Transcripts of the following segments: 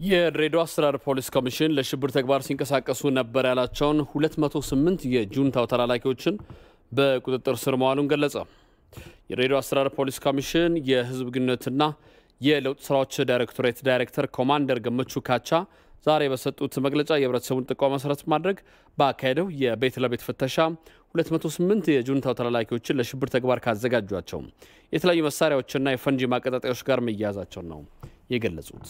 የድሬዳዋ አስተዳደር ፖሊስ ኮሚሽን ለሽብር ተግባር ሲንቀሳቀሱ ነበር ያላቸውን 208 የጁንታው ተላላኪዎችን በቁጥጥር ስር መዋሉን ገለጸ። የድሬዳዋ አስተዳደር ፖሊስ ኮሚሽን የሕዝብ ግንኙነትና የለውጥ ስራዎች ዳይሬክቶሬት ዳይሬክተር ኮማንደር ገመቹ ካቻ ዛሬ በሰጡት መግለጫ የህብረተሰቡን ጥቆማ መሰረት ማድረግ ባካሄደው የቤት ለቤት ፍተሻ 208 የጁንታው ተላላኪዎችን ለሽብር ተግባር ካዘጋጇቸው የተለያዩ መሳሪያዎችና የፈንጂ ማቀጣጠያዎች ጋር መያያዛቸውን ነው የገለጹት።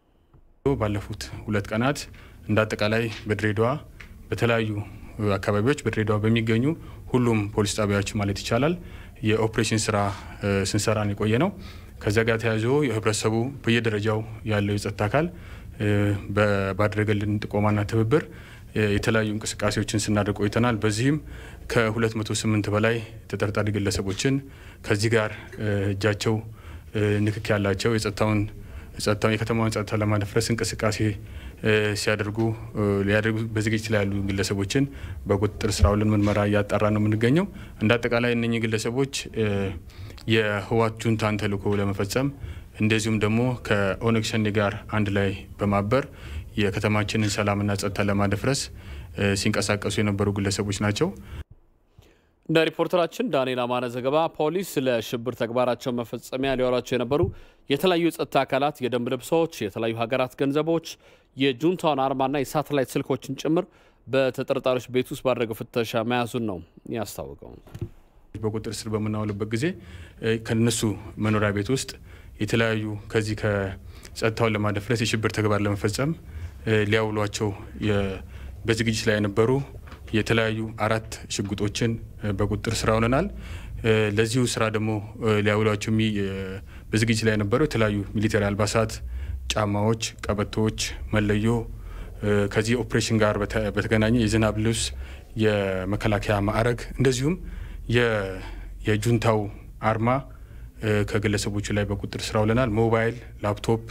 ባለፉት ሁለት ቀናት እንደ አጠቃላይ በድሬዳዋ በተለያዩ አካባቢዎች በድሬዳዋ በሚገኙ ሁሉም ፖሊስ ጣቢያዎች ማለት ይቻላል የኦፕሬሽን ስራ ስንሰራን የቆየ ነው። ከዚያ ጋር ተያይዞ የህብረተሰቡ በየደረጃው ያለው የጸጥታ አካል ባደረገልን ጥቆማና ትብብር የተለያዩ እንቅስቃሴዎችን ስናደርግ ቆይተናል። በዚህም ከ208 በላይ ተጠርጣሪ ግለሰቦችን ከዚህ ጋር እጃቸው ንክክ ያላቸው የጸጥታውን ጸጥታውን የከተማውን ጸጥታ ለማደፍረስ እንቅስቃሴ ሲያደርጉ ሊያደርጉ በዝግጅት ላይ ያሉ ግለሰቦችን በቁጥጥር ስር አውለን ምርመራ እያጣራ ነው የምንገኘው። እንደ አጠቃላይ እነኚህ ግለሰቦች የህወሓት ጁንታን ተልዕኮ ለመፈጸም እንደዚሁም ደግሞ ከኦነግ ሸኔ ጋር አንድ ላይ በማበር የከተማችንን ሰላምና ጸጥታ ለማደፍረስ ሲንቀሳቀሱ የነበሩ ግለሰቦች ናቸው። እንደ ሪፖርተራችን ዳንኤል አማነ ዘገባ ፖሊስ ለሽብር ተግባራቸው መፈጸሚያ ሊዋሏቸው የነበሩ የተለያዩ የጸጥታ አካላት የደንብ ልብሶች፣ የተለያዩ ሀገራት ገንዘቦች፣ የጁንታውን አርማና የሳተላይት ስልኮችን ጭምር በተጠርጣሪዎች ቤት ውስጥ ባደረገው ፍተሻ መያዙን ነው ያስታወቀው። በቁጥጥር ስር በምናውልበት ጊዜ ከነሱ መኖሪያ ቤት ውስጥ የተለያዩ ከዚህ ከጸጥታውን ለማደፍረስ የሽብር ተግባር ለመፈጸም ሊያውሏቸው በዝግጅት ላይ የነበሩ የተለያዩ አራት ሽጉጦችን በቁጥጥር ስር አውለናል። ለዚሁ ስራ ደግሞ ሊያውሏቸው በዝግጅት ላይ የነበሩ የተለያዩ ሚሊተሪ አልባሳት፣ ጫማዎች፣ ቀበቶዎች፣ መለዮ ከዚህ ኦፕሬሽን ጋር በተገናኘ የዝናብ ልብስ፣ የመከላከያ ማዕረግ እንደዚሁም የጁንታው አርማ ከግለሰቦቹ ላይ በቁጥጥር ስር አውለናል። ሞባይል፣ ላፕቶፕ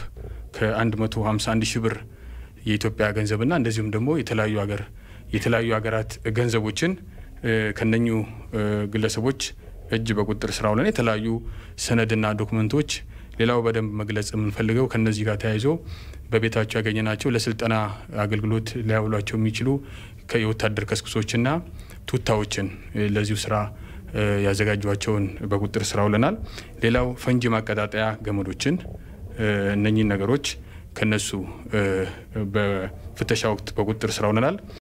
ከ151 ሺህ ብር የኢትዮጵያ ገንዘብና እንደዚሁም ደግሞ የተለያዩ ሀገር የተለያዩ ሀገራት ገንዘቦችን ከነኙ ግለሰቦች እጅ በቁጥጥር ስር አውለን የተለያዩ ሰነድና ዶክመንቶች ሌላው በደንብ መግለጽ የምንፈልገው ከነዚህ ጋር ተያይዞ በቤታቸው ያገኘናቸው ለስልጠና አገልግሎት ሊያውሏቸው የሚችሉ የወታደር ከስክሶችና ቱታዎችን ለዚሁ ስራ ያዘጋጇቸውን በቁጥጥር ስር አውለናል። ሌላው ፈንጂ ማቀጣጠያ ገመዶችን እነኚህን ነገሮች ከነሱ በፍተሻ ወቅት በቁጥጥር ስር አውለናል።